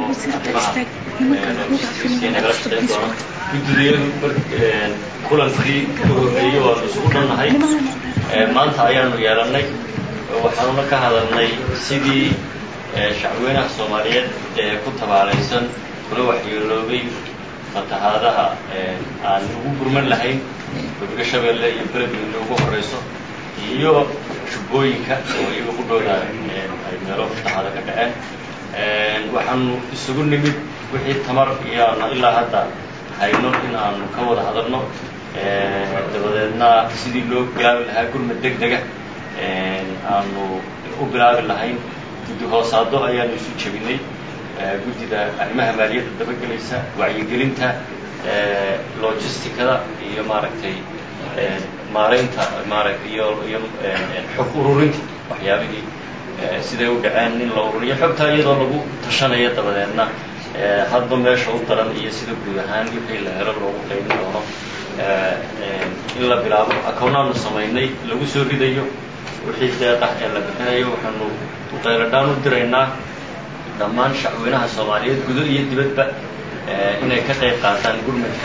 arrimaha logisticsya nagala shaqayn doona guddidayadu kulankii u horreeyey waanu isugu dhannahay maanta ayaanu yeelannay waxaanuna ka hadalnay sidii shacweynaha soomaaliyeed ee ku tabaalaysan kula waxyeeloobay fatahaadaha aan ugu gurman lahayn webiga shabeelle iyo beledweyne ugu horrayso iyo shubooyinka oo iyaga ku dhowda ay meelo fatahaada ka dhaceen waxaanu isugu nimid wixii tamar iyoana ilaa hadda hayno in aanu ka wada hadalno dabadeedna sidii loo bilaabi lahaa gurmad deg dega aanu u bilaabi lahayn guddi hoosaado ayaanu isu jebinay guddida arrimaha maaliyadda dabagelaysa wacyigelinta logisticada iyo maaragtay maaraynta maara iyo iyo xog ururinta waxyaabihii siday u dhaceen in la ururiyo xogtaa iyadoo lagu tashanaya dabadeedna hadba meesha u daran iyo sida guud ahaan wixii la helo loogu qaybin doono in la bilaabo akoonaanu samaynay lagu soo ridayo wixii deeqah ee la bixinayo waxaanu qayladhaan u diraynaa dhammaan shacweynaha soomaaliyeed gudo iyo dibadba inay ka qayb qaataan gurmadka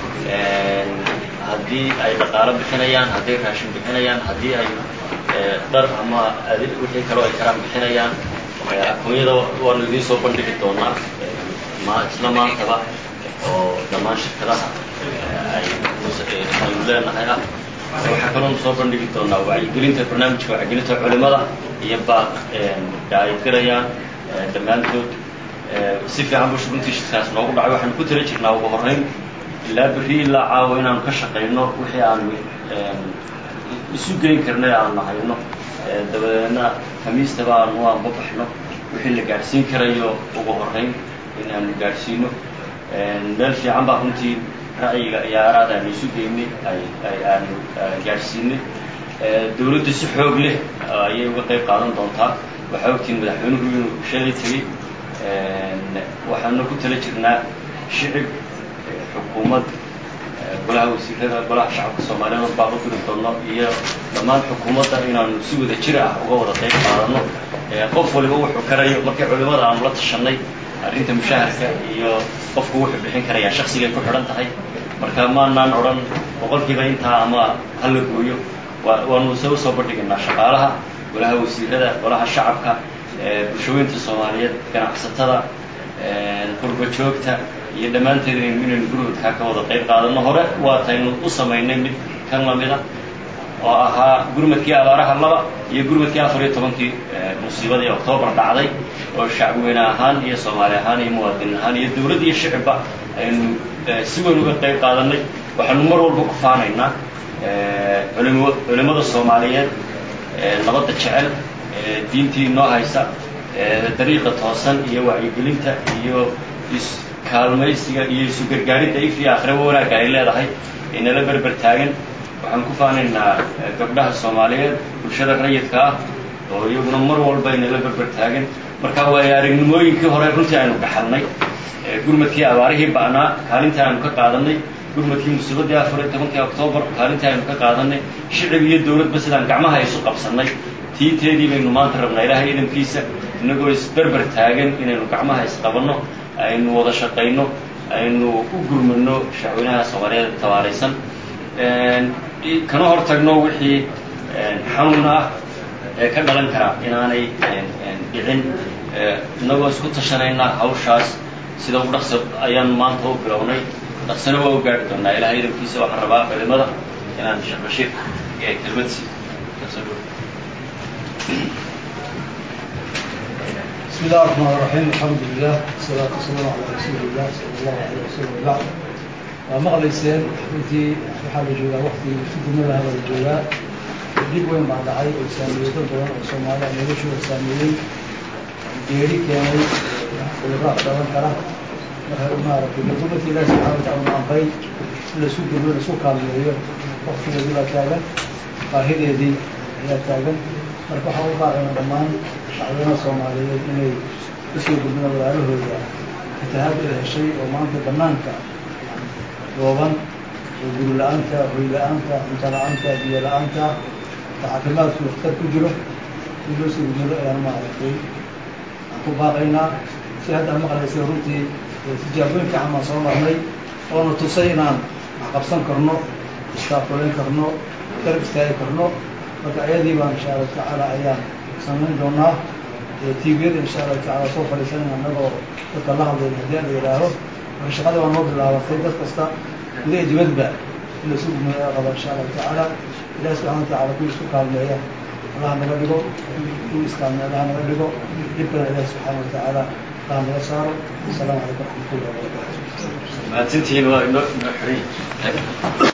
haddii ay dhaqaalo bixinayaan hadday raashin bixinayaan haddii ay dhar ama wixii kaloo ay karaan bixinayaan akoonyada waanu idiin soo bandhigi doonaa ma isla maantaba oo dhammaan shirkadaha ay aynu leenahay ah waxaa kaloonu soo bandhigi doonaa wacyigelinta barnaamijka wacyigelinta culimada iyo baaq ay dirayaan dhammaantood si fiican bu runtii shirkaas noogu dhacay waxaanu ku tala jirnaa ugu horrayn ilaa berri ilaa caawa inaanu ka shaqayno wixii aanu isu geyn karnay aanu hayno dabadeedna khamiistaba aanu u anbabaxno wixii la gaadhsiin karayo ugu horrayn in aanu gaadhsiino meel fiican baa runtii ra'yiga iyo aaraad aanu isu geynay ay ay aanu gaadhsiinay dawladda si xoog leh ayay uga qayb qaadan doontaa waxaa ogtiin madaxweynuhu inuu shalay tegey waxaanu ku tala jirnaa shicib xukuumad golaha wasiirada golaha shacabka soomaaliyeed baa u diri doono iyo dhammaan xukuumadda inaanu si wada jir ah uga wada qayb qaadano qof waliba wuxuu karayo markii culimada aanu la tashanay arrinta mushaharka iyo qofku wuxuu bixin karayaa shaksigay ku xidhan tahay marka maanaan odhan boqolkiiba intaa ama hala gooyo waanu se usoo bandhigaynaa shaqaalaha golaha wasiirada golaha shacabka bulshooyinta soomaaliyeed ganacsatada qurba joogta iyo dhammaanteed inaynu gurmadkaa ka wada qayb qaadano hore waataynu u samaynay mid kan lamida oo ahaa gurmadkii abaaraha laba iyo gurmadkii afar iyo tobankii musiibadii octoobar dhacday oo shacweyne ahaan iyo soomaali ahaan iyo muwaadin ahaan iyo dawladd iyo shicibba aynu si weyn uga qayb qaadanay waxaanu mar walba ku faanaynaa culim culimada soomaaliyeed nabadda jecel diintii inoo haysa dariiqa toosan iyo wacyigelinta iyo iskaalmaysiga iyo isu gargaaridda if iyo akhiraba wanaagga ay leedahay inala berber taagan waxaan ku faanaynaa gabdhaha soomaaliyeed bulshada rayidka ah oo iyaguna mar walba inala berber taagan marka waayo aragnimooyinkii hore runtii aynu dhaxalnay gurmadkii abaarihii ba'naa kaalintii aynu ka qaadanay gurmadkii musiibadii afar iyo tobankii octoobar kaalintii aynu ka qaadanay shicib iyo dawladba sidaan gacmaha isu qabsannay tiiteedii baynu maanta rabnaa ilaahay idamkiisa inagoo isberber taagan inaynu gacmaha isqabanno aynu wada shaqayno aynu u gurmano shacweynaha soomaaliyeed tabaaraysan kana hor tagno wixii xanuun ah ee ka dhalan kara inaanay dhicin inagoo isku tashanaynaa hawshaas sida u dhaqsa ayaan maanta u bilownay dhaqsana waa u gaari doonaa ilahay idamkiisa waxaan rabaa culimada inaan sheekh bashiir kelmad sii بسم الله الرحمن الرحيم الحمد لله والصلاة والسلام على رسول الله صلى الله عليه وسلم بعد waa maqlayseen intii waxaa la joogaa waktigii si gumada hada la joogaa dhib weyn baa dhacay oo saameeyey dad badan oo soomaaliya noloshooda saameeyey geeri keenay cudurraa dhalan kara marka maaragtay gurmadka ilaahi subxana wataala ma amray in laisu gurmo laisu kaalmeeyo waktigeedii baa taagan baahideedii ayaa taagan marka waxaan u baaqayna dhammaan shacbiyanaha soomaaliyeed inay usoo gurmada walaalahooda fatahaad ay heshay oo maanta banaanka gooban oo guri la-aanta hoy la-aanta cunto la-aanta biyo la-aanta caafimaadku waxtar ku jiro in loo soo gurmado ayaan maaragtay aan ku baaqaynaa si hadda aan maqlaysay runtii tijaabooyin fiican baan soo marnay oona tusay inaan waxqabsan karno istaafulayn karno garab istaagi karno marka ayadii baan insha allahu tacaala ayaan samayn doonaa tviyada insha allahu tacaala soo fadhiisanayna annagoo dadka la hadlayna haddii la yidhaaho marka shaqada baa noo bilaabatay dad kasta gudaha dibadba in lasu gumaya qaba insha allahu tacaala ilahi subxana wa tacala kuwi isku kaalmeeya allaha naga dhigo kuwi iskaalmeeya allaha naga dhigo dhibkana ilahi subxaana wa tacaala allaha naga saaro asalaamu calaykum waraxmatullahi wabarakatu mahadsantihiin waa inoo inoo xiran